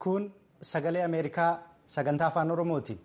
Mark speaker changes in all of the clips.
Speaker 1: Kun sagalee Ameerikaa sagantaa afaan Oromooti.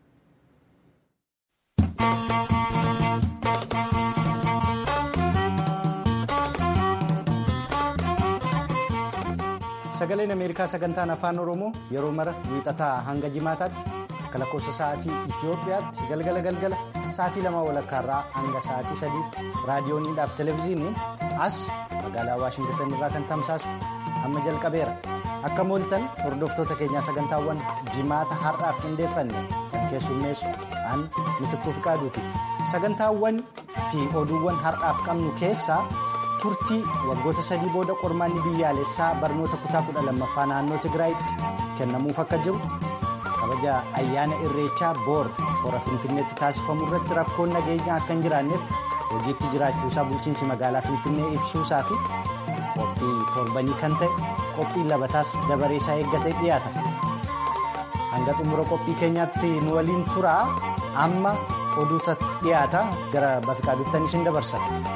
Speaker 1: Sagaleen Ameerikaa sagantaan afaan Oromoo yeroo mara wiixataa hanga jimaataatti akka lakkoofsa sa'aatii Itoophiyaatti galgala galgala sa'aatii lama walakkaarraa hanga sa'aatii sadiitti raadiyooniidhaaf televezyiiniin as magaalaa Waashingitan irraa kan tamsaasu amma jalqabeera. Akka mooltan hordoftoota keenyaa sagantaawwan jimaata har'aaf qindeeffanne kan keessummeessu an mitikkuu fi qaaduuti. Sagantaawwan fi oduuwwan har'aaf qabnu keessaa turtii waggoota sadii booda qormaanni biyyaalessaa barnoota kutaa kudha lammaffaa naannoo Tigraayitti kennamuuf akka jiru kabaja ayyaana irreechaa boor hora finfinneetti taasifamu irratti rakkoon nageenyaa akka hin jiraanneef hojiitti jiraachuusaa bulchiinsi magaalaa finfinnee ibsuusaa fi qophii torbanii kan ta'e qophii labataas dabareesaa eeggatee dhiyaata. hanga xumura qophii keenyaatti nu waliin turaa amma oduuta dhiyaata gara bafiqaaduuttan isin dabarsa.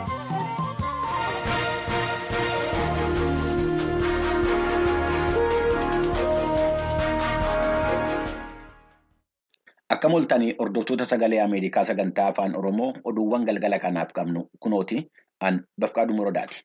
Speaker 2: Akka mooltanii hordoftoota sagalee Ameerikaa sagantaa afaan Oromoo oduuwwan galgala kanaaf qabnu kunooti an bafqaaduu muradaati.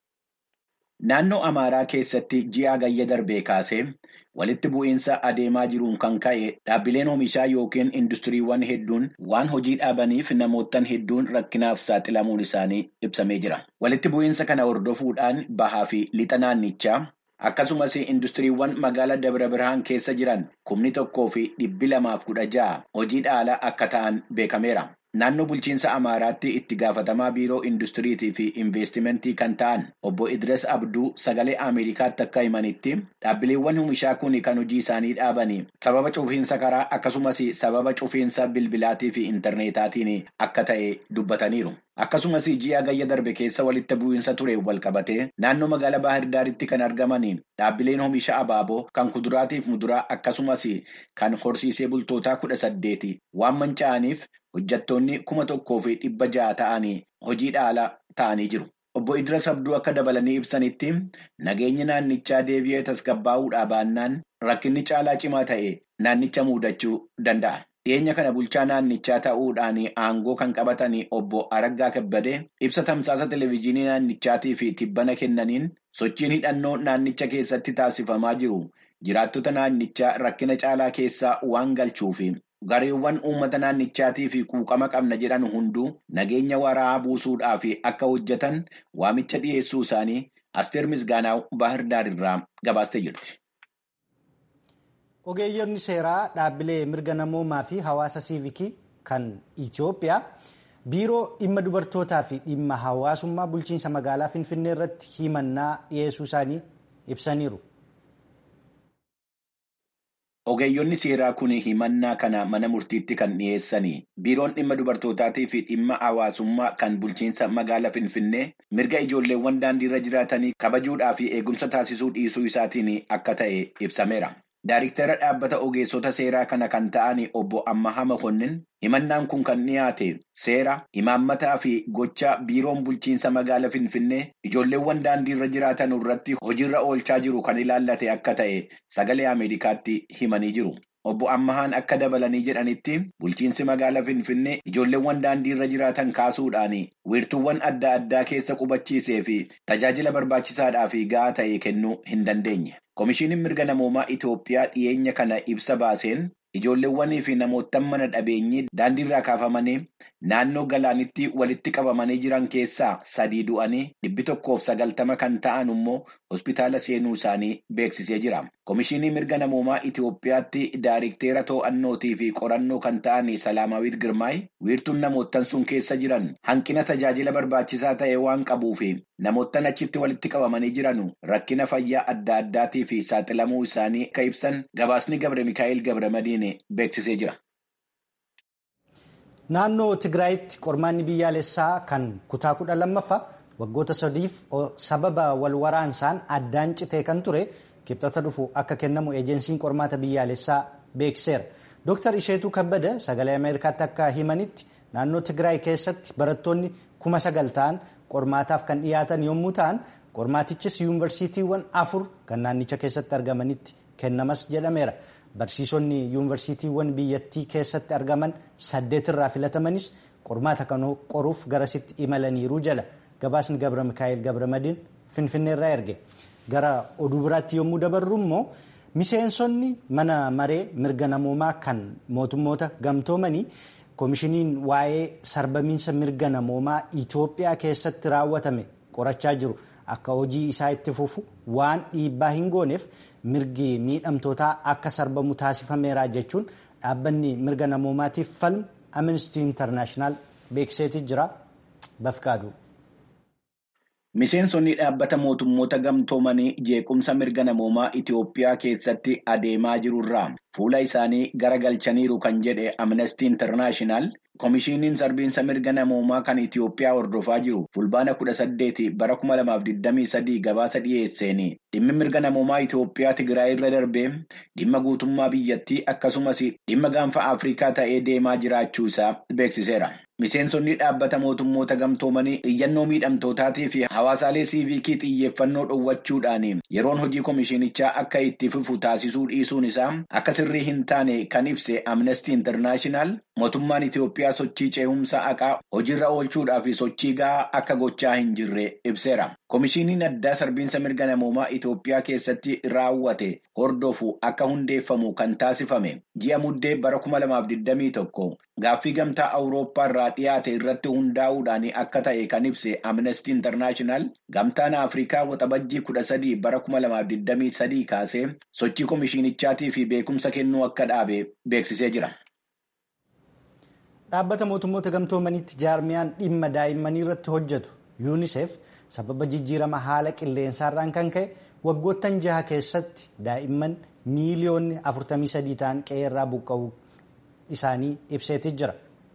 Speaker 2: Naannoo Amaaraa keessatti ji'a gayya darbee kaasee walitti bu'iinsa adeemaa jiruun kan ka'e dhaabbileen oomishaa yookiin industiriiwwan hedduun waan hojii dhaabaniif namootaan hedduun rakkinaaf saaxilamuun isaanii ibsamee jira. Walitti bu'iinsa kana hordofuudhaan bahaa fi lixa naannichaa. Akkasumas industiriiwwan magaalaa Dabra Birhaan keessa jiran kumni tokkoo fi dhibbi lamaaf kudha ja'a hojii dhaala akka ta'an beekameera. Naannoo bulchiinsa Amaaraatti itti gaafatamaa biiroo industiriitii fi investimentii kan ta'an obbo Idris Abduu sagalee Ameerikaatti akka himanitti dhaabbileewwan oomishaa kun kan hojii isaanii dhaabanii sababa cufiinsa karaa akkasumas sababa cufiinsa bilbilaatii fi intarneetaatiin akka ta'e dubbataniiru. Akkasumas ji'a gayya darbe keessa walitti bu'iinsa ture walqabatee naannoo magaalaa Baahirdaaritti kan argaman dhaabbileen oomisha abaaboo kan kuduraatiif muduraa akkasumas kan horsiisee bultootaa kudha saddeeti waan manca'aniif hojjattoonni kuma tokkoo fi dhibba ja'a ta'anii hojii dhaala ta'anii jiru. Obbo Idris Abduu akka dabalanii ibsanitti nageenya naannichaa deebi'ee tasgabbaa'uudhaa baannaan rakkinni caalaa cimaa ta'e naannicha muudachuu danda'a. Dhiyeenya kana bulchaa naannichaa ta'uudhaan aangoo kan qabatan obbo Araggaa Kabbadee ibsa tamsaasa televezyiinii naannichaatii fi tibbana kennaniin sochiin hidhannoo naannicha keessatti taasifamaa jiru jiraattota naannichaa rakkina caalaa keessaa waan galchuufi gareewwan uummata naannichaatii fi quuqama qabna jedhan hunduu nageenya waraabaa buusuudhaaf akka hojjetan waamicha dhiyeessuu isaanii Asteer Misgaanaaw Baahirdaar irraa gabaastee jirti.
Speaker 1: Ogeeyyonni seeraa dhaabbilee mirga namoomaa fi hawaasa siivikii kan Itoophiyaa biiroo dhimma dubartootaa fi dhimma hawaasummaa bulchiinsa magaalaa Finfinnee irratti himannaa dhiyeessuu isaanii ibsaniiru.
Speaker 2: Ogeeyyonni seeraa kun himannaa kana mana murtiitti kan dhiyeessanii biiroon dhimma dubartootaatii fi dhimma hawaasummaa kan bulchiinsa magaalaa Finfinnee mirga ijoolleewwan daandiirra jiraatanii kabajuudhaa fi eegumsa taasisuu dhiisuu isaatiin akka ta'e ibsameera. Daariktara dhaabbata ogeessota seeraa kana kan ta'an obbo Ammahaa Makonnin himannaan kun kan dhiyaate seera imaammataa fi gocha biiroon bulchiinsa magaalaa Finfinnee ijoolleewwan daandiirra jiraatan irratti hojiirra oolchaa jiru kan ilaallate akka ta'e sagalee Ameerikaatti himanii jiru. Obbo Ammahaan akka dabalanii jedhanitti bulchiinsi magaalaa Finfinnee ijoolleewwan daandiirra jiraatan kaasuudhaan wiirtuuwwan adda addaa keessa qubachiisee fi tajaajila barbaachisaadhaa fi gahaa ta'e kennuu hin dandeenye. Komishiiniin mirga namoomaa Itoophiyaa dhiyeenya kana ibsa baaseen ijoolleewwanii fi namoota mana dhabeenyii daandiirraa kaafamanii naannoo galaanitti walitti qabamanii jiran keessaa sadii du'anii dhibbi tokkoof sagaltama kan ta'an immoo hospitaala seenuu isaanii beeksisee jira. Komishiinii mirga namoomaa Itoophiyaatti daariktera to'annootii fi qorannoo kan ta'an Salaamaawit Girmaay wiirtuun namootan sun keessa jiran hanqina tajaajila barbaachisaa ta'e waan qabuuf namootan achitti walitti qabamanii jiran rakkina fayyaa adda addaatii fi saaxilamuu isaanii akka ibsan gabaasni Gabre Mikaa'el Gabre Madiin beeksisee jira.
Speaker 1: Naannoo Tigraayitti qormaanni biyyaalessaa kan kutaa kudha lammaffaa waggoota sadiif sababa wal waraansaan addaan citee kan ture kibxata dhufu akka kennamu eejensiin qormaata biyyaalessaa beeksiseera. Dooktar Isheetuu Kabbada sagalee Ameerikaatti akka himanitti naannoo Tigraay keessatti barattoonni kuma sagal ta'an qormaataaf kan dhiyaatan yommuu ta'an qormaatichis yuunivarsiitiiwwan afur kan naannicha keessatti argamanitti kennamas jedhameera. Barsiisonni yuunivarsiitiiwwan biyyattii keessatti argaman saddeet irraa filatamanis qormaata kan qoruuf garasitti imalaniiru jala. Gabaasni Gabra Mikaa'el Gabra Madiin Finfinneerraa erge. Gara oduu biraatti yommuu dabarru immoo miseensonni mana maree mirga namoomaa kan mootummoota gamtoomanii koomishiniin waa'ee sarbamiinsa mirga namoomaa Itoophiyaa keessatti raawwatame qorachaa jiru. Akka hojii isaa itti fufu waan dhiibbaa hin gooneef mirgi miidhamtootaa akka sarbamu taasifameera jechuun dhaabbanni mirga namoomaatiif falmu Amnesty International beekseeti jira. Bafqaadu.
Speaker 2: Miseensonni dhaabbata mootummoota gamtoomanii jeequmsa mirga namoomaa Itoophiyaa keessatti adeemaa jirurraa fuula isaanii garagalchaniiru kan jedhe Amnesty International. Koomishiniin sarbiinsa mirga namoomaa kan Itoophiyaa hordofaa jiru fulbaana kudha saddeeti bara kuma lamaaf digdamii sadii gabaasa dhiyeesseeni. Dhimmi mirga namoomaa Itoophiyaa Tigraay irra darbee dhimma guutummaa biyyattii akkasumas dhimma gaanfa Afrikaa ta'ee deemaa jiraachuu isaa beeksiseera. Miseensonni dhaabbata mootummoota gamtoomanii iyyannoo miidhamtootaatii fi hawaasaalee siiviikii xiyyeeffannoo dhoowwachuudhaan yeroon hojii koomishinichaa akka itti fufu taasisuu dhiisuun isaa akka sirrii hin taane kan ibse Amnesty International mootummaan Itoophiyaa sochii ce'umsa haqaa hojiirra oolchuudhaa fi sochii gahaa akka gochaa hin jirre ibseera. Koomishiniin addaa sarbiinsa mirga namoomaa Itoophiyaa keessatti raawwate hordofu akka hundeeffamu kan taasifame ji'a muddee bara kuma lamaaf digdamii tokko gaaffii gamtaa Awurooppaa irraa dhiyaate irratti hundaa'uudhaan akka ta'e kan ibse Amnesty International gamtaan Afrikaa waxabajjii kudha sadii bara kuma lamaaf digdamii sadii kaasee sochii koomishinichaatii fi beekumsa kennuu akka dhaabe beeksisee jira.
Speaker 1: Dhaabbata mootummoota gamtoomaniitti jaarmiyaan dhimma daa'immanii irratti hojjetu yuunisef sababa jijjiirama haala qilleensaarraan kan ka'e waggoottan jaha keessatti daa'imman miiliyoonni 43 ta'an qe'ee irraa buqqa'uu isaanii ibseeti jira.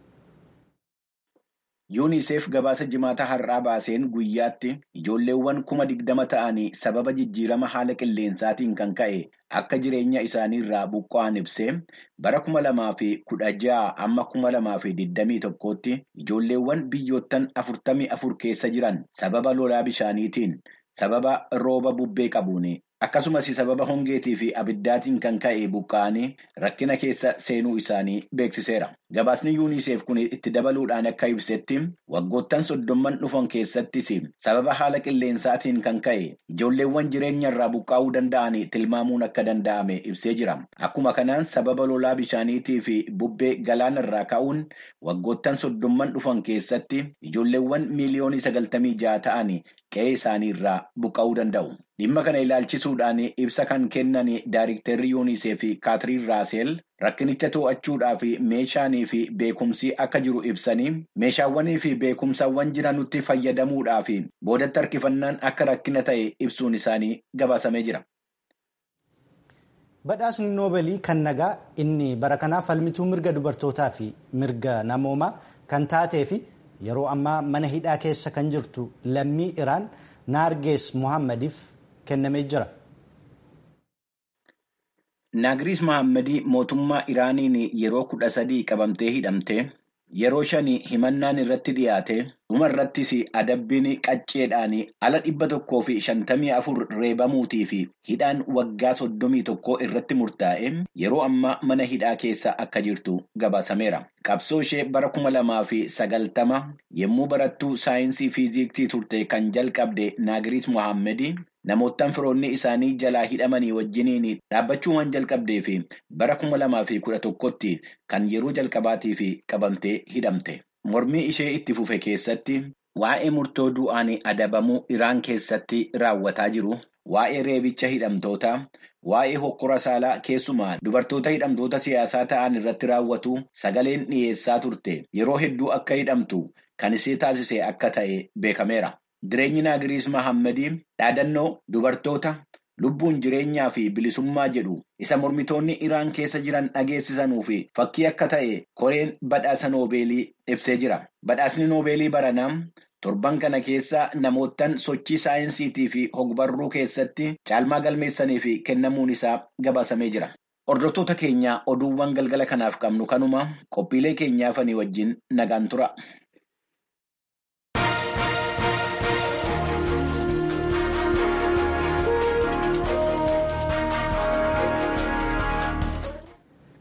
Speaker 2: yuunisef gabaasa jimaata har'aa baaseen guyyaatti ijoolleewwan kuma digdama ta'anii sababa jijjiirama haala qilleensaatiin kan ka'e akka jireenya isaanii irraa buqqa'an ibsee bara kuma lamaa fi kudha ja'a amma kuma lamaa fi digdamii tokkootti ijoolleewwan biyyoottan afurtamii afur keessa jiran sababa lolaa bishaaniitiin sababa rooba bubbee qabuun akkasumas sababa hongeetii fi abiddaatiin kan ka'e buqqa'anii rakkina keessa seenuu isaanii beeksiseera. Gabaasni yuunisef kun itti dabaluudhaan akka ibsetti waggoottan soddomman dhufan keessattis sababa haala qilleensaatiin kan ka'e ijoolleewwan jireenya irraa buqqaa'uu danda'an tilmaamuun akka danda'ame ibsee jira. Akkuma kanaan sababa lolaa bishaaniitii fi bubbee galaana irraa ka'uun waggoottan soddomman dhufan keessatti ijoolleewwan miiliyoonii sagaltamii ja'a ta'an qe'ee isaanii irraa buqqa'uu danda'u. Dhimma kana ilaalchisuudhaan ibsa kan kennan Daayiriktarri yuunisef Kaatiriin Raaseel rakkinicha to'achuudhaaf meeshaanii fi beekumsi akka jiru ibsanii meeshaawwanii fi beekumsawwan jiran nutti fayyadamuudhaaf boodatti harkifannaan akka rakkina ta'e ibsuun isaanii gabaasamee jira.
Speaker 1: Badhaasni noobeelii kan nagaa inni bara kanaa falmituu mirga dubartootaa fi mirga namoomaa kan taatee fi yeroo ammaa mana hidhaa keessa kan jirtu lammii Iraan Naargees Muhammadiif kennamee jira.
Speaker 2: Naagiriis Mohammadii mootummaa Iraaniin yeroo kudha sadii qabamtee hidhamte yeroo shanii himannaan irratti dhiyaate dhuma irrattis adabbiin qacceedhaan ala dhibba tokkoo fi shantamii afur reebamuutii fi hidhaan waggaa soddomii tokkoo irratti murtaa'e yeroo ammaa mana hidhaa keessa akka jirtu gabaasameera. Qabsoo ishee bara kuma lamaa fi sagaltama yommuu barattuu saayinsii fiiziktii turte kan jalqabde Naagiriis Mohammadii namoottan firoonni isaanii jalaa hidhamanii wajjiniin dhaabbachuu waan jalqabdee fi bara kuma lamaa fi kudha tokkotti kan yeroo jalqabaatii fi qabamtee hidhamte. Mormii ishee itti fufe keessatti waa'ee murtoo du'aan adabamuu Iraan keessatti raawwataa jiru, waa'ee reebicha hidhamtootaa, waa'ee hokkora saalaa keessumaa dubartoota hidhamtoota siyaasaa ta'an irratti raawwatu sagaleen dhiyeessaa turte yeroo hedduu akka hidhamtu kan isee taasise akka ta'e beekameera. Jireenyi Naagiriis Mahammadii dhaadannoo dubartoota lubbuun jireenyaa fi bilisummaa jedhu isa mormitoonni Iraan keessa jiran dhageessisanuu fi fakkii akka ta'e koreen badhaasa noobeelii ibsee jira. Badhaasni noobeelii baranaa torban kana keessa namoottan sochii saayinsiitii fi hogbarruu keessatti caalmaa galmeessanii fi kennamuun isaa gabaasamee jira. Hordoftoota keenya oduuwwan galgala kanaaf qabnu kanuma qophiilee keenyaafanii wajjin nagaan tura.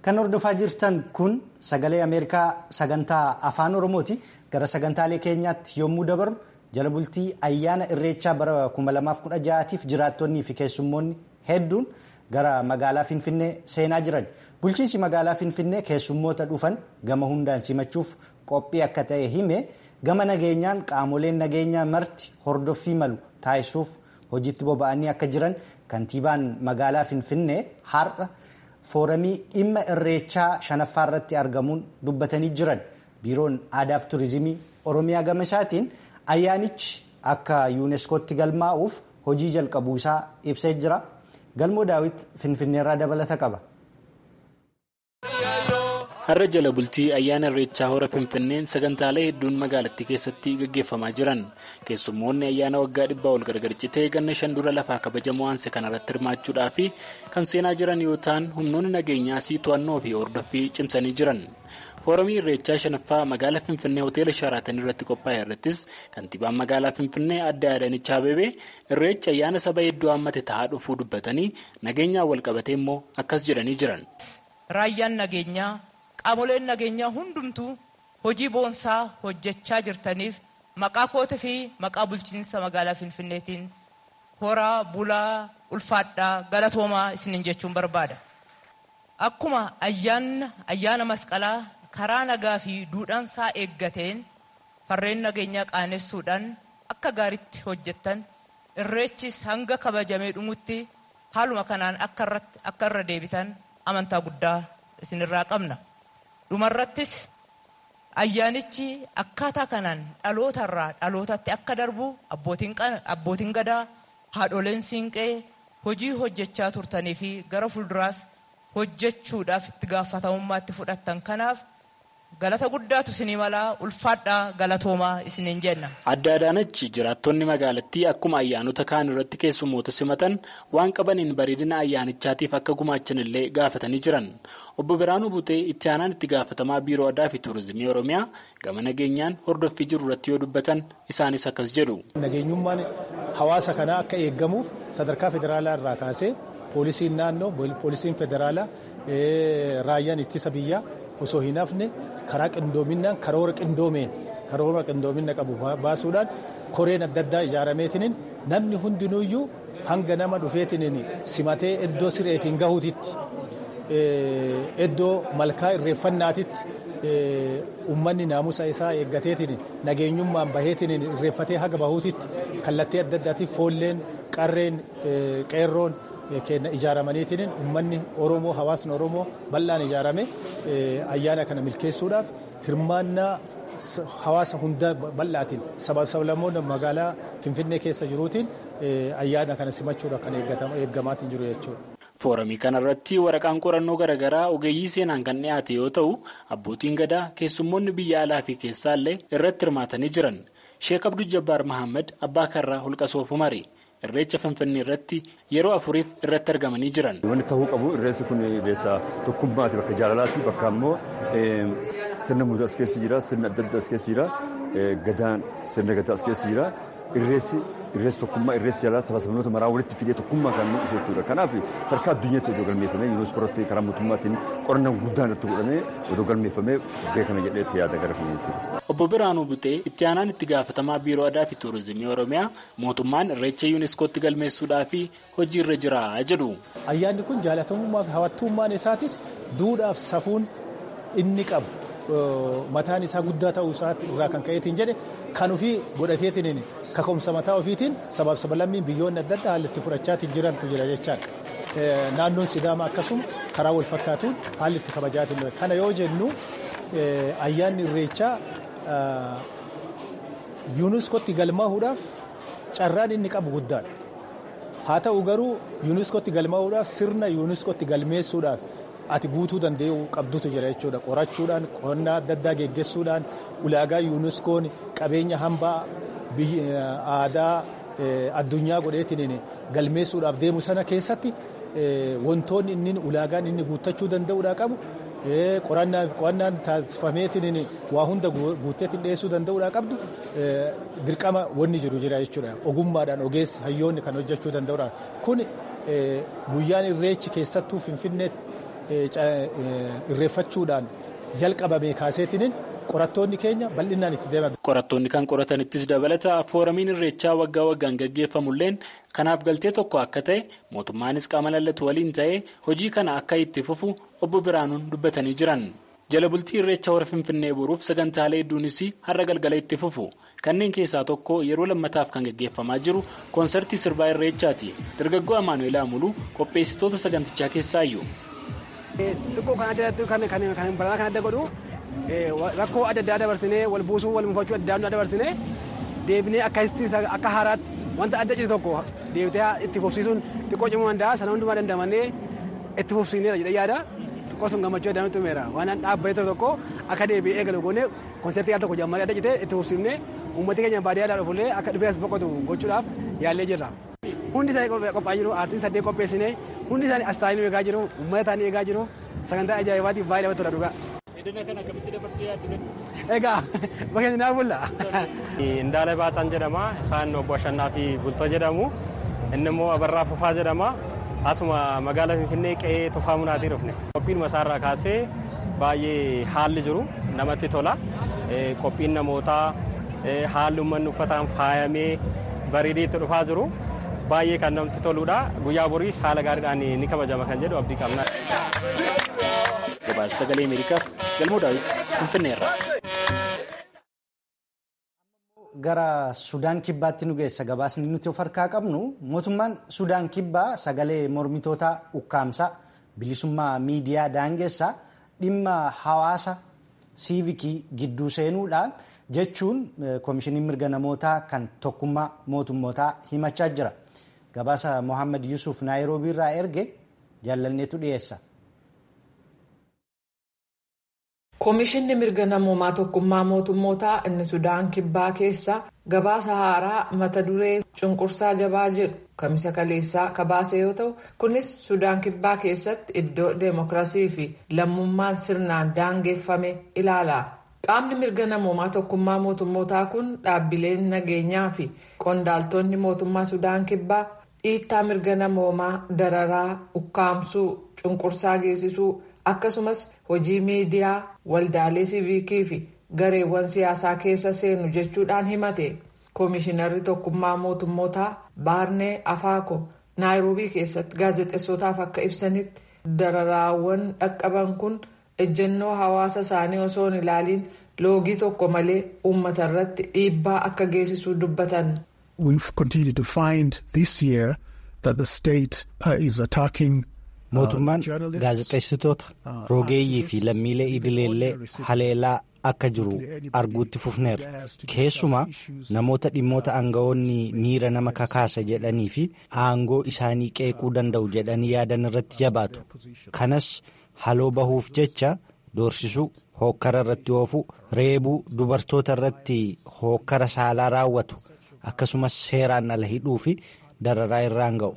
Speaker 1: Kan hordofaa jirtan kun sagalee Ameerikaa sagantaa afaan Oromooti. Gara sagantaalee keenyaatti yommuu dabarru jala bultii ayyaana irreechaa bara 2016tiif jiraattonnii fi keessummoonni hedduun gara magaalaa Finfinnee seenaa jiran. Bulchiinsi magaalaa Finfinnee keessummoota dhufan gama hundaan simachuuf qophii akka ta'e hime gama nageenyaan qaamoleen nageenyaa marti hordoffii malu taasisuuf hojiitti boba'anii akka jiran kantiibaan magaalaa Finfinnee har'a. Fooramii dhimma irreechaa shanaffaa irratti argamuun dubbatanii jiran biiroon aadaa fi turizimii oromiyaa gama isaatiin ayyaanichi akka yuuneeskootti galmaa'uuf hojii jalqabuu isaa ibsee jira galmoo daawit finfinneerraa dabalata qaba.
Speaker 3: har'a jala bultii ayyaana irreechaa hora finfinneen sagantaalee hedduun magaalattii keessatti gaggeeffamaa jiran keessummoonni ayyaana waggaa dhibbaa ol gargar citee ganna shan dura lafaa kabajamoo aanse kanarratti hirmaachuudhaa fi kan seenaa jiran yoo ta'an humnoonni nageenyaas to'annoo fi hordoffii cimsanii jiran fooramii irreechaa shanaffaa magaalaa finfinnee hoteela sharaatan irratti qophaa'e irrattis kantiibaan magaalaa finfinnee adda adaanech abeebee irreecha ayyaana saba hedduu hammate ta'aa dhufuu dubbatanii nageenyaan walqabatee immoo akkas jedhanii jiran.
Speaker 4: raayyaan nageenyaa qaamoleen nageenyaa hundumtuu hojii boonsaa hojjechaa jirtaniif maqaa koota fi maqaa bulchiinsa magaalaa finfinneetiin horaa bulaa ulfaadhaa galatoomaa isiniin jechuun barbaada. Akkuma ayyaana masqalaa karaa nagaa fi duudhaansaa eeggateen farreen nageenyaa qaanessuudhaan akka gaaritti hojjettan irreechis hanga kabajamee dhumutti haaluma kanaan akka irra deebitan amantaa guddaa isinirraa qabna. dhumarrattis ayyaanichi akkaataa kanaan dhalootarraa dhalootatti akka darbu abbootiin gadaa haadholeen siinqee hojii hojjechaa turtanii fi gara fuulduraas hojjechuudhaaf itti gaafatamummaatti fudhattan kanaaf galata guddaatu isinii malaa ulfaadhaa galatoomaa isiniin jenna.
Speaker 3: adda adaanachi jiraattonni magaalattii akkuma ayyaanota kaan irratti keessummoota simatan waan qabaniin bareedina ayyaanichaatiif akka gumaachan illee gaafatanii jiran obbo Biraanuu Butee itti aanaan itti gaafatamaa biiroo aadaa fi tuurizimii oromiyaa gama nageenyaan hordoffii jiru irratti yoo dubbatan isaanis akkas jedhu.
Speaker 5: nageenyummaan hawaasa kanaa akka eeggamuuf sadarkaa federaalaa irraa kaasee poolisiin naannoo poolisiin federaalaa raayyaan ittisa biyyaa osoo hin hafne karaa qindoominaan karoora qindoomeen karoora qindoomina qabu baasuudhaan koreen adda addaa ijaarameetiin namni hundinuyyuu hanga nama dhufeetiin simatee iddoo sireetiin gahuutitti iddoo malkaa irreeffannaatitti uummanni naamusa isaa eeggateetiin nageenyummaan baheetiin irreeffatee haga bahuutitti kallattii adda addaatiif foolleen qarreen qeerroon kenna ijaaramaniitiin uummanni oromoo hawaasni oromoo bal'aan ijaarame ayyaana kana milkeessuudhaaf hirmaannaa hawaasa hunda bal'aatiin sabab sablammoonni magaalaa finfinnee keessa jiruutiin ayyaana kana simachuudhaaf kan eeggamaatiin jiru jechuudha.
Speaker 3: Fooramii kanarratti waraqaan qorannoo garaagaraa ogeeyyii seenaan kan dhiyaate yoo ta'u abbootiin gadaa keessummoonni biyya alaa fi keessaallee irratti hirmaatanii jiran sheek abduu jabbaar mahammad abbaa karraa holqa soofumari irreecha finfinnee irratti yeroo afuriif irratti argamanii jiran.
Speaker 6: Wanti ta'uu qabu irreessi kun irreessa tokkummaati bakka jaalalaati bakka ammoo sirna muudaa as keessa jira sirna adda addaa as keessa jira gadaan sirna gadaa as keessa jira irreessi irreessi tokkummaa irreessi jaalala saba sabnoota maraa walitti fidee tokkummaa kan mul'isu jechuudha. Kanaaf sadarkaa addunyaatti odoo galmeeffamee yuuneeskoo irratti karaa mootummaatiin qorannaan guddaan irratti godhamee odoo galmeeffamee beekama jedheetti yaada gara jechuudha.
Speaker 3: Obbo Biraanuu Butee itti aanaan itti gaafatamaa biiroo aadaa fi tuurizimii oromiyaa mootummaan irreecha yuuneeskootti galmeessuudhaa fi hojii irra jira jedhu.
Speaker 5: Ayyaanni kun jaalatamummaa fi hawwattummaan isaatis duudhaaf safuun inni qabu mataan isaa guddaa ta'uu isaatti irraa kan ka'eetiin jedhe kan ofii godhateetiin kaka'umsa mataa ofiitiin sabaaf sabalammiin biyyoonni adda addaa haalli itti fudhachaatiin jirantu jira jechaadha. Naannoon Sidaama akkasuma karaa wal fakkaatuun haalli itti kabajaatiin jira. Kana yoo jennu ayyaanni irreechaa yuuneeskootti galmaa'uudhaaf carraan inni qabu guddaadha. Haa ta'u garuu yuuneeskootti galmaa'uudhaaf sirna yuuneeskootti galmeessuudhaaf ati guutuu danda'u qabdutu jira jechuudha. Qorachuudhaan qonnaa adda addaa geggeessuudhaan ulaagaa yuuneeskoon qabeenya hambaa aadaa addunyaa godheetiin galmeessuudhaaf deemu sana keessatti wantoonni inni ulaagaan inni guuttachuu danda'uudha qabu. qorannaan taasifameetiin waa hunda guutteetiin dhiyeessuu danda'uudha qabdu dirqama wanni jiru jira jechuudha ogummaadhaan ogeessi hayyoonni kan hojjechuu danda'uudha kun guyyaan irreechi keessattuu finfinneetti irreeffachuudhaan jalqabame kaaseetiin qorattoonni keenya bal'inaan itti deeman.
Speaker 3: Qorattoonni kan qoratanittis dabalata fooramiin irreechaa waggaa waggaan gaggeeffamulleen kanaaf galtee tokko akka ta'e mootummaanis qaama lallatu waliin ta'ee hojii kana akka itti fufu obbo Biraanuun dubbatanii jiran. Jala bultii irreecha hora Finfinnee boruuf sagantaalee hedduunis har'a galgala itti fufu. Kanneen keessaa tokko yeroo lammataaf kan gaggeeffamaa jiru koonsartii sirbaa irreechaati. Dargaggoo Amaanu'eel Amuluu qopheessitoota sagantichaa keessaayyuu.
Speaker 7: Xiqqoo kan adda kan baranaa kan adda godhu rakkoo adda addaa dabarsinee wal buusuu wal mufachuu adda addaa dabarsinee deebinee akkasitti akka haaraatti wanta adda cite tokko deebitee itti fufsiisuun xiqqoo cimuu danda'a sana hundumaa dandamannee itti fufsiineera jedhee yaada. xiqqoo sun gammachuu adda nutti himeera waan dhaabbatee tokko akka deebi'ee eegalu goonee konsertii al tokko jammaree adda citee itti fufsiifnee uummatni keenya baadiyyaa dhufullee akka dhufee as boqotu gochuudhaaf yaallee jirra. Hundi isaanii qophaa'aa jiru aartiin saddeet qopheessine hundi isaanii as taa'anii eegaa jiru uummata isaanii eegaa jiru sagantaa ajaa'ibaatiif baay'ee namatti tola dhugaa. Egaa bakka naaf bulla.
Speaker 8: Indaala Baataan jedhama isaan obbo Ashannaa fi Bultoo jedhamu inni immoo Abarraa Fufaa jedhama. asuma magaalaa finfinnee qe'ee tufaa munaatii dhufne qophiin masaarraa kaasee baay'ee haalli jiru namatti tola qophiin namootaa haalli uummanni uffataan faayamee bareedee itti dhufaa jiru baay'ee kan namatti toludha guyyaa boriis haala gaariidhaan ni kabajama kan jedhu abdii qabna.
Speaker 3: Gabaasa sagalee Ameerikaaf galmoo daawwitti finfinneerra.
Speaker 1: Gara Sudaan Kibbaatti nu geessa gabaasni nuti of harkaa qabnu mootummaan Sudaan Kibbaa sagalee mormitoota ukkaamsaa bilisummaa miidiyaa daangessaa dhimma hawaasa siivikii gidduu seenuudhaan jechuun koomishiniin mirga namootaa kan tokkummaa mootummootaa himachaa jira. Gabaasa Mohaammed Yusuf Naayiroobii irraa erge jaallanneetu dhiyeessa.
Speaker 9: Koomishinni mirga namoomaa tokkummaa mootummootaa inni Sudaan Kibbaa keessa gabaasa haaraa mata duree cunqursaa jabaa jedhu kamisa kaleessaa kabaase yoo ta'u kunis Sudaan Kibbaa keessatti iddoo deemokiraasii fi lammummaan sirnaan daangeffame ilaala. Qaamni mirga namoomaa tokkummaa mootummootaa kun dhaabbileen nageenyaa fi qondaaltonni mootummaa Sudaan Kibbaa dhiittaa mirga namoomaa dararaa ukkaamsuu cunqursaa geessisuu akkasumas hojii miidiyaa waldaalee siiviikii fi gareewwan siyaasaa keessa seenu jechuudhaan himate koomishinarri tokkummaa mootummootaa baarnee afaako naayiroobii keessatti gaazexeessotaaf akka ibsanitti dararaawwan dhaqqaban kun ejjennoo hawaasa isaanii osoo hin ilaaliin loogii tokko malee uummata irratti dhiibbaa akka geessisuu dubbatan.
Speaker 10: We've continued to find this year that the state uh, is attacking
Speaker 1: mootummaan gaazexeessitoota rogeeyyii fi lammiilee idileellee haleelaa akka jiru arguutti fufneerra keessumaa namoota dhimmoota aangawoonni miira nama kakaasa jedhanii fi aangoo isaanii qeequu danda'u jedhanii yaadan irratti jabaatu kanas haloo bahuuf jecha doorsisuu hookkara irratti oofuu reebuu dubartoota irratti hookkara saalaa raawwatu akkasumas seeraan ala hidhuu fi dararaa irraan ga'u.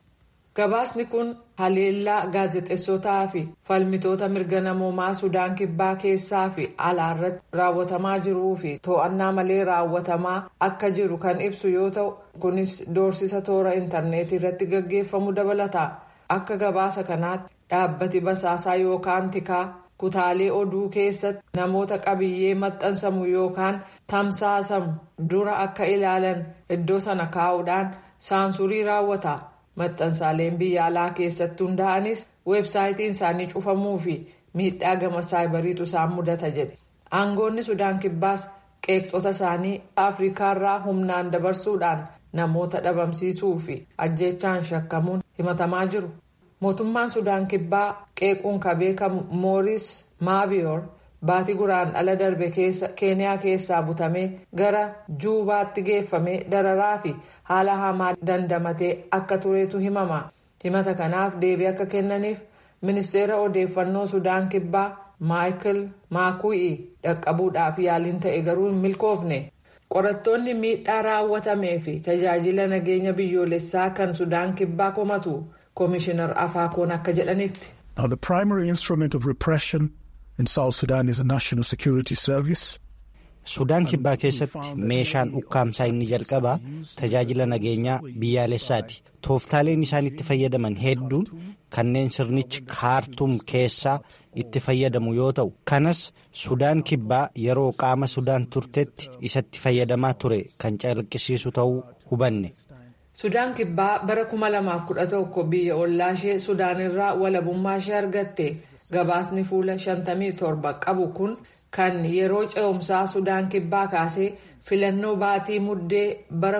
Speaker 9: Gabaasni kun haleellaa gaazexeessotaa fi falmitoota mirga namoomaa Sudaan Kibbaa keessaa fi alaarratti raawwatamaa jiruu fi to'annaa malee raawwatamaa akka jiru kan ibsu yoo ta'u kunis doorsisa toora intarneetii irratti gaggeeffamu dabalata. Akka gabaasa kanaatti dhaabbati basaasaa yookaan tikaa kutaalee oduu keessatti namoota qabiyyee maxxansamu yookaan tamsaasamu dura akka ilaalan iddoo sana kaa'uudhaan saansurii raawwata. maxxansaaleen biyya alaa keessatti hundaa'anis weebsaayitiin isaanii cufamuu fi miidhaa gama saayibariitu isaan mudata jedhe aangoonni sudaan kibbaas qeeqxota isaanii afrikaarraa humnaan dabarsuudhaan namoota dhabamsiisuu fi ajjeechaan shakkamuun himatamaa jiru mootummaan sudaan kibbaa qeequun ka beekamu mooris maabiyoor baatii guraan ala darbe keessa keeniyaa keessaa butamee gara juubaatti geeffamee dararaa fi haala hamaa dandamatee akka tureetu himama himata kanaaf deebii akka kennaniif ministeera odeeffannoo sudaan kibbaa maayikil maakuu'i dhaqqabuudhaaf yaaliin ta'e garuu hin milkoofne qorattoonni miidhaa raawwatamee fi tajaajila nageenya biyyoolessaa kan sudaan kibbaa komatu koomishinar afaakoon akka jedhanitti.
Speaker 10: Now the primary instrument of repression in South Sudan is a national security service.
Speaker 1: Sudaan kibbaa keessatti meeshaan ukkaamsaa inni jalqabaa tajaajila nageenyaa biyyaalessaati. Tooftaaleen isaan itti fayyadaman hedduun kanneen sirnichi kaartuum keessaa itti fayyadamu yoo ta'u kanas Sudaan kibbaa yeroo qaama Sudaan turtetti isatti fayyadamaa ture kan calaqqisiisu ta'uu hubanne.
Speaker 9: Sudaan kibbaa bara 2011 biyya ollaa ishee Sudaan irraa walabummaa ishee argatte gabaasni fuula 57 qabu kun. kan yeroo ce'umsaa sudaan kibbaa kaasee filannoo baatii muddee bara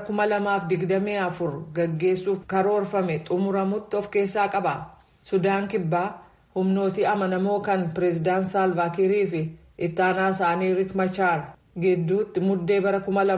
Speaker 9: 2024 gaggeessuuf karoorfame xumuramutti of keessaa qaba. Sudaan kibbaa humnootii amanamoo kan pireezidaan saalvaakirii fi ittaanaa isaanii rik machaar gidduutti muddee bara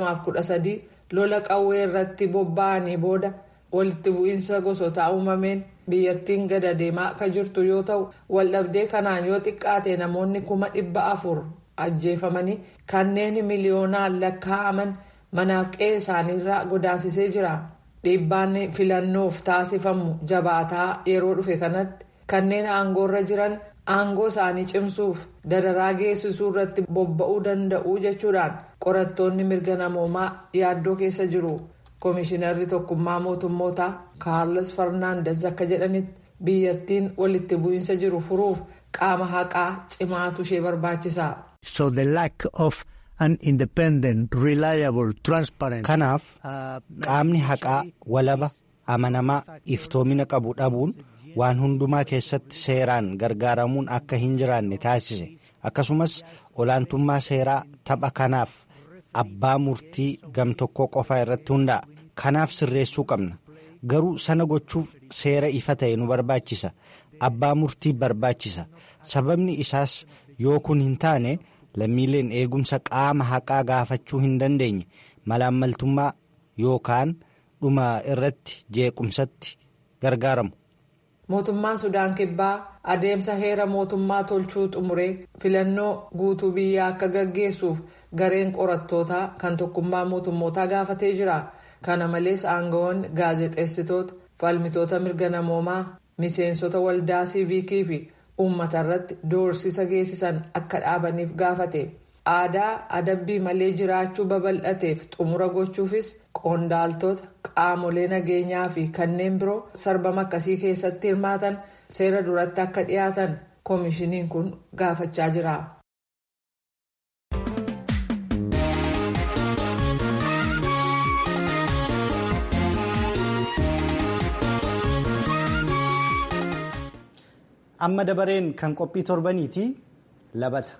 Speaker 9: 2013 lola qawwee irratti bobba'anii booda walitti bu'iinsa gosootaa uumameen biyyattiin gada deemaa akka jirtu yoo ta'u waldhabdee kanaan yoo xiqqaate namoonni kuma dhibba afur. ajjeefamanii kanneen miliyoonaan lakkaa'aman manaaf qe'ee isaaniirraa godaansisee jira dhiibbaan filannoof taasifamu jabaataa yeroo dhufe kanatti kanneen aangoorra jiran aangoo isaanii cimsuuf dararaa geessisuu irratti bobba'uu danda'u jechuudhaan qorattoonni mirga namoomaa yaaddoo keessa jiru koomishinarri tokkummaa mootummootaa kaarlos farnaandes akka jedhanitti biyyattiin walitti bu'iinsa jiru furuuf qaama haqaa cimaatu ishee barbaachisa.
Speaker 10: So the lack of an independent, reliable, transparent.
Speaker 1: Kanaaf qaamni haqaa walaba amanamaa iftoomina qabu dhabuun waan hundumaa keessatti seeraan gargaaramuun akka hin jiraanne taasise akkasumas olaantummaa seeraa tapha kanaaf abbaa murtii gamtokkoo qofaa irratti hundaa'a. Kanaaf sirreessuu qabna. Garuu sana gochuuf seera ifa ta'e nu barbaachisa. Abbaa murtii barbaachisa. Sababni isaas yoo kun hin taane. lammiileen eegumsa qaama haqaa gaafachuu hin dandeenye malaammaltummaa yookaan dhuma irratti jeequmsatti gargaaramu.
Speaker 9: mootummaan sudaan kibbaa adeemsa heera mootummaa tolchuu xumuree filannoo guutuu biyyaa akka gaggeessuuf gareen qorattootaa kan tokkummaa mootummootaa gaafatee jira kana malees aangawoonni gaazexeessitoota falmitoota mirga namoomaa miseensota waldaa siiviikii fi. uummata irratti doorsisa geessisan akka dhaabaniif gaafate aadaa adabbii malee jiraachuu babal'ateef xumura gochuufis qondaaltota qaamolee nageenyaa fi kanneen biroo sarbama akkasii keessatti hirmaatan seera duratti akka dhiyaatan koomishiniin kun gaafachaa jira.
Speaker 1: amma dabareen kan qophii torbaniiti labata.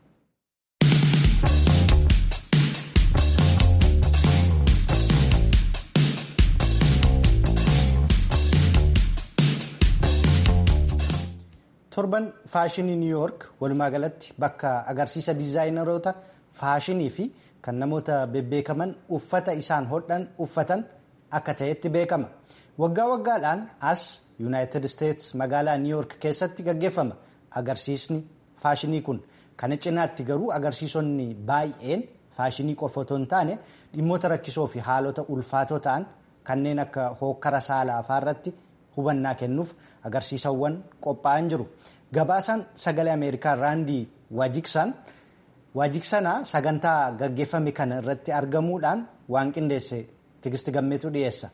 Speaker 1: torban faashinii niw yoork walumaa galatti bakka agarsiisa diizaayinaroota faashinii fi kan namoota bebbeekaman uffata isaan hodhan uffatan akka ta'etti beekama waggaa waggaadhaan as yuunaayitid isteets magaalaa niw yoork keessatti gaggeeffama agarsiisni faashinii kun kana cinaatti garuu agarsiisonni baay'een faashinii qofa otoo hin taane dhimmoota rakkisoo fi haalota ulfaatoo ta'an kanneen akka hookkara saalaa irratti hubannaa kennuuf agarsiisawwan qophaa'an jiru gabaasaan sagalee ameerikaa raandii waajiksanaa sagantaa gaggeeffame kana irratti argamuudhaan waan qindeesse tigisti gammeetu dhiyeessa.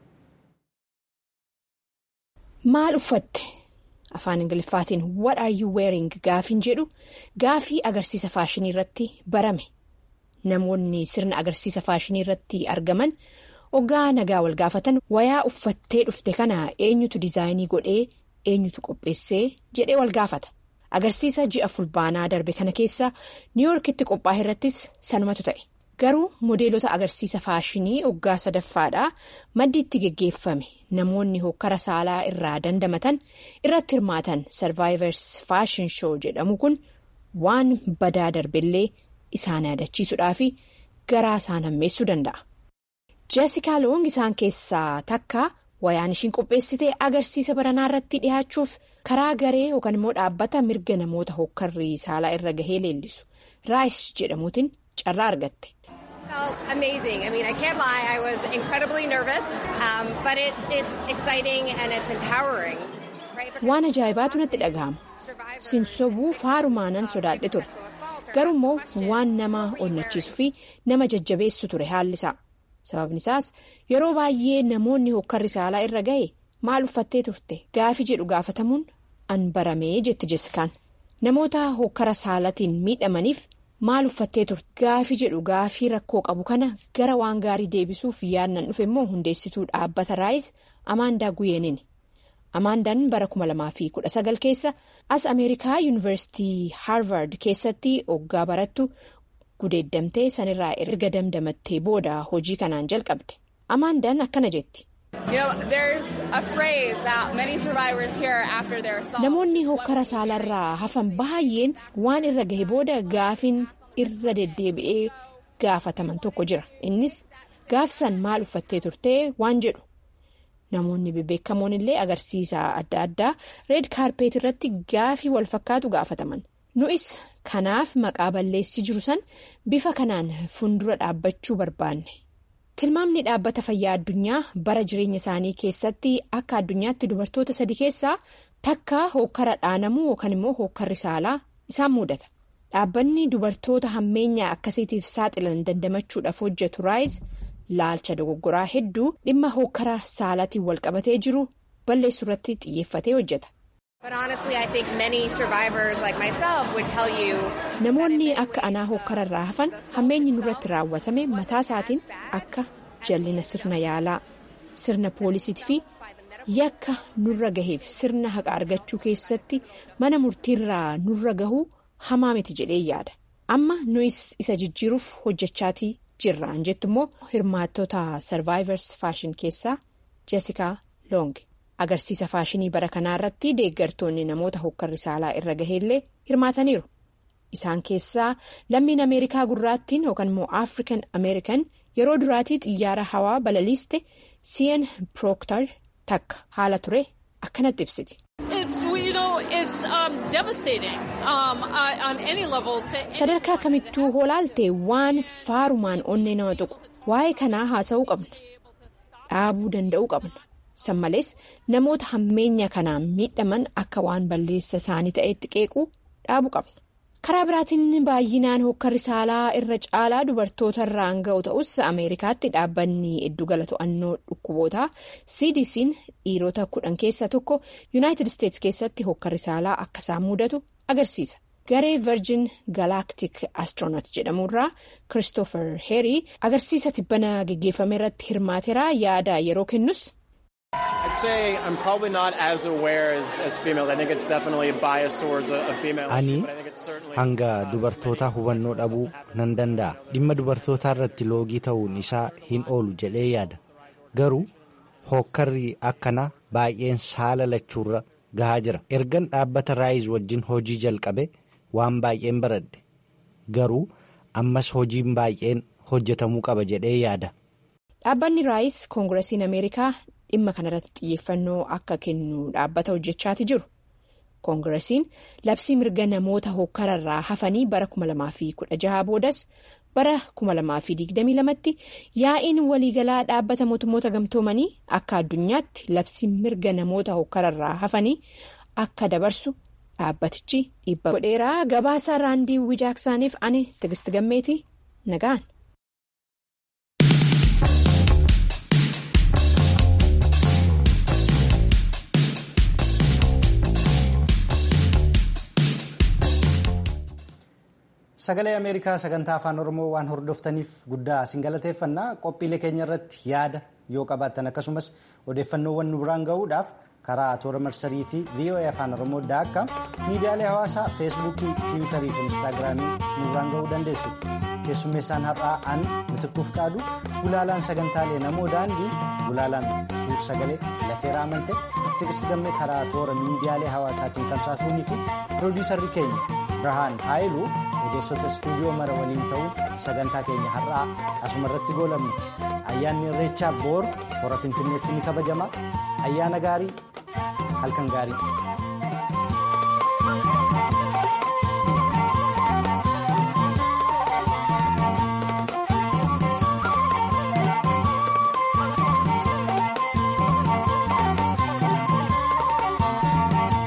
Speaker 11: maal uffatte afaan ingiliffaatiin what are you wearing gaafiin jedhu gaafii agarsiisa faashinii irratti barame namoonni sirna agarsiisa faashinii irratti argaman ogaa nagaa wal gaafatan wayaa uffattee dhufte kana eenyutu diizaayinii godhee eenyutu qopheessee jedhee wal gaafata agarsiisa ji'a fulbaanaa darbe kana keessa niiwoorkitti qophaa'e irrattis sanumatu ta'e garuu modeelota agarsiisa faashinii oggaa sadaffaadhaa maddi itti geggeeffame namoonni hokkara saalaa irraa dandamatan irratti hirmaatan sarvaayivers faashin shoo jedhamu kun waan badaa darbellee isaan yaadachiisuudhaa fi garaa isaan hammeessuu danda'a. jeesikaa loong isaan keessaa takka wayaan ishiin qopheessitee agarsiisa baranaa irratti dhiyaachuuf karaa garee yookaan immoo dhaabbata mirga namoota hokkarrii saalaa irra gahee leellisu raayis jedhamuutiin carraa argatte.
Speaker 12: amazing. I mean, I can't lie. I was incredibly nervous, um, but it's it's exciting and it's empowering.
Speaker 11: Waan ajaa'ibaatu natti dhaga'ama. Sinsobuu faarumaanan sodaadhe ture. garuu immoo waan nama onnachiisuu fi nama jajjabeessu ture haalli isaa sababni isaas yeroo baay'ee namoonni hokkarri saalaa irra ga'e maal uffattee turte gaafi jedhu gaafatamuun an baramee jetti jessikaan namoota hokkara saalatiin miidhamaniif maal uffattee turte gaafi jedhu gaafii rakkoo qabu kana gara waan gaarii deebisuuf yaadnan dhufe immoo hundeessituu dhaabbata raayis amaandaa guyeenini. amaandaan bara 2019 keessa as ameerikaa yuunivarsiitii haarvard keessatti hoggaa barattu gudeeddamtee sanirraa erga damdamattee booda hojii kanaan jalqabde amaandaan akkana jetti. namoonni hokkara saalarraa hafan baay'een waan irra gahe booda gaafiin irra deddeebi'ee gaafataman tokko jira innis gaafsan maal uffattee turtee waan jedhu. namoonni bebeekamoon illee agarsiisa adda addaa reed kaarpeet irratti gaafii wal fakkaatu gaafataman nu'is kanaaf maqaa balleessi jiru san bifa kanaan fuuldura dhaabbachuu barbaanne tilmaamni dhaabbata fayyaa addunyaa bara jireenya isaanii keessatti akka addunyaatti dubartoota sadi keessaa takka hokkara dhaanamuu yookaan immoo hokkarri saalaa isaan mudata dhaabbanni dubartoota hammeenyaa akkasiitiif saaxilan dandamachuudhaaf hojjetu raayis. laalcha dogoggoraa hedduu dhimma hokkara saalaatiin walqabatee jiru balleessuu irratti xiyyeeffatee hojjeta. namoonni akka anaa hokkara irraa hafan hammeenyi nurratti raawwatame mataa isaatiin akka jallina sirna yaalaa sirna poolisiitii fi yakka nurra gaheef sirna haqa argachuu keessatti mana murtiirraa nurra gahuu hamaa miti jedhee yaada amma nuyis isa jijjiiruuf hojjechaatii. jirraan jettu immoo hirmaattota sarvaayivers faashin keessaa jessikaa loong agarsiisa faashinii bara kanaa irratti deeggartoonni namoota hokkarri saalaa irra gaheellee hirmaataniiru isaan keessaa lammiin ameerikaa gurraattiin yookaan immoo african american yeroo duraatii xiyyaara hawaa balaliiste cn prooktar takka haala ture akkanatti ibsiti. sadarkaa kamittuu hoolaalte waan faarumaan onnee nama tuqu waa'ee kanaa haasa'uu qabna dhaabuu danda'uu qabna san malees namoota hammeenya kanaan miidhaman akka waan balleessa isaanii ta'etti qeequu dhaabuu qabna karaa biraatiin baay'inaan hokkarri saalaa irra caalaa dubartoota irraan ga'u ta'us ameerikaatti dhaabbanni iddugala to'annoo dhukkubootaa cdc'n dhiirota kudhan keessaa tokko yuunaayitid isteetsi keessatti hokkarri saalaa akka isaan mudatu agarsiisa garee virgin galactic astronaut jedhamurraa christopher heerii agarsiisa tibbana geggeeffame irratti hirmaateera yaada yeroo kennus.
Speaker 1: ani hanga dubartootaa hubannoo dhabuu nan danda'a dhimma dubartootaa irratti loogii ta'uun isaa hin oolu jedhee yaada garuu hokkarri akkanaa baay'een saala lachuurra gahaa jira ergan dhaabbata raayis wajjin hojii jalqabe waan baay'een baradhe garuu ammas hojiin baay'een hojjetamuu qaba jedhee yaada.
Speaker 11: dhaabbanni raayis koongiresiin ameerikaa dhimma kanarratti xiyyeeffannoo akka kennu dhaabbata hojjechaati jiru koongiresiin labsii mirga namoota hokkararraa hafanii bara 2016 boodas bara 2022tti yaa'iin waliigalaa dhaabbata mootummoota gamtoomanii akka addunyaatti labsii mirga namoota hokkararraa hafanii akka dabarsu dhaabbatichi dhiibba godheeraa gabaasaa raandii wijaaksaaniif ani tigisti gammeetii nagaan.
Speaker 1: sagalee ameerikaa sagantaa afaan oromoo waan hordoftaniif guddaa isin galateeffannaa qophiilee keenya irratti yaada yoo qabaattan akkasumas odeeffannoowwan nu biraan gahuudhaaf karaa toora marsariitii voa afaan oromoo daakka miidiyaalee hawaasaa feesbuukii tiwiitarii fi instaagiraamii nu biraan gahuu dandeessu keessummeessaan har'aa an mitikkuuf qaadu gulaalaan sagantaalee namoo daandii gulaalaan suur sagalee lateeraa amante tigisti gammee karaa toora miidiyaalee hawaasaatiin tamsaasuunii fi piroodiisarri keenya birhaan haayiluu ogeessota istuudiyoo mara waliin ta'uun sagantaa keenya har'aa asuma irratti goolabne ayyaanni irreechaa boor hora finfinneetti ni kabajama ayyaana gaarii halkan gaarii.